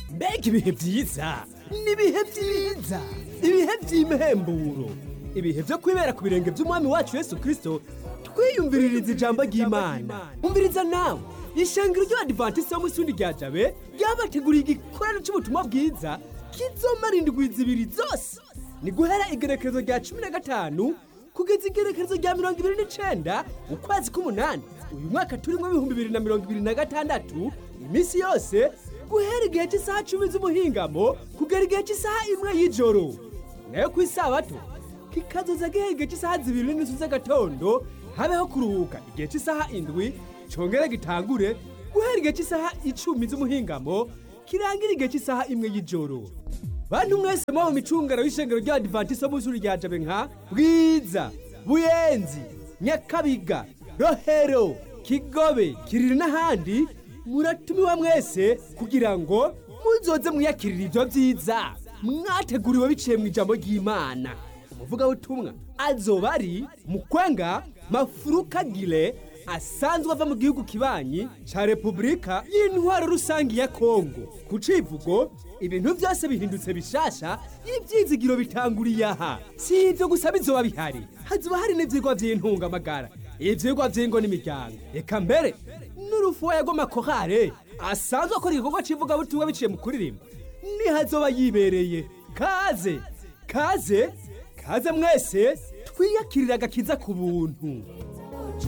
mbega ibihe byiza ni ibihe byiza ibihe by'imhemburo ibihe byo kwibera ku birenge by'umwami wacu yesu kirisito twiyumviririza ijambo ry'imana umviriza nawe ishengero ry'abadivantisiti bo mu isundi rya jabe ryabateguriye igikorano cy'ubutumwa bwiza kizomara indwi zibiri zose ni guhera igerekerezo rya cumi na gatanu kugeza igerekerezo rya mirongo ibiri n'icenda ukwezi k'umunani uyu mwaka turimo ibihumbi bibiri na mirongo ibiri na gatandatu iminsi yose guhera igihe cy'isaha cumi z'umuhingamo kugera igihe cy'isaha imwe y'ijoro nayo ku isabato kikazoza gihera igihe cy'isaha zibiri n'inusu z'agatondo habeho kuruhuka igihe cy'isaha indwi congere gitangure guhera igihe cy'isaha icumi z'umuhingamo kirangira igihe cy'isaha imwe y'ijoro bantu mwese muba mu micungano y'ishengero ry'abadivantisiti bo mu ishuri rya jabe nka bwiza buyenzi nyakabiga rohero kigobe kiriri n'ahandi muratumiwa mwese kugira ngo muzoze mwiyakirira ibyo byiza mwateguriwe biciye mu ijambo ry'imana umuvugabutumwa azoba ari mukwenga mafurukagire asanzwe ava mu gihugu kibanyi ca repubulika y'intwaro rusange ya kongo ku civugo ibintu byose bihindutse bishasha ibyizigiro bitanguriye aha si ibyo gusa bizoba bihari hazoba hari n'ivyigwa vy'intungamagara ivyigwa vy'ingo n'imiryango eka mbere n'urufuwa rw'amakorale asanzwe akora igikorwa c'ivugabutumwa biciye mu kuririmba nihazoba yibereye kaze kaze kaze mwese twiyakirira agakiza ku buntu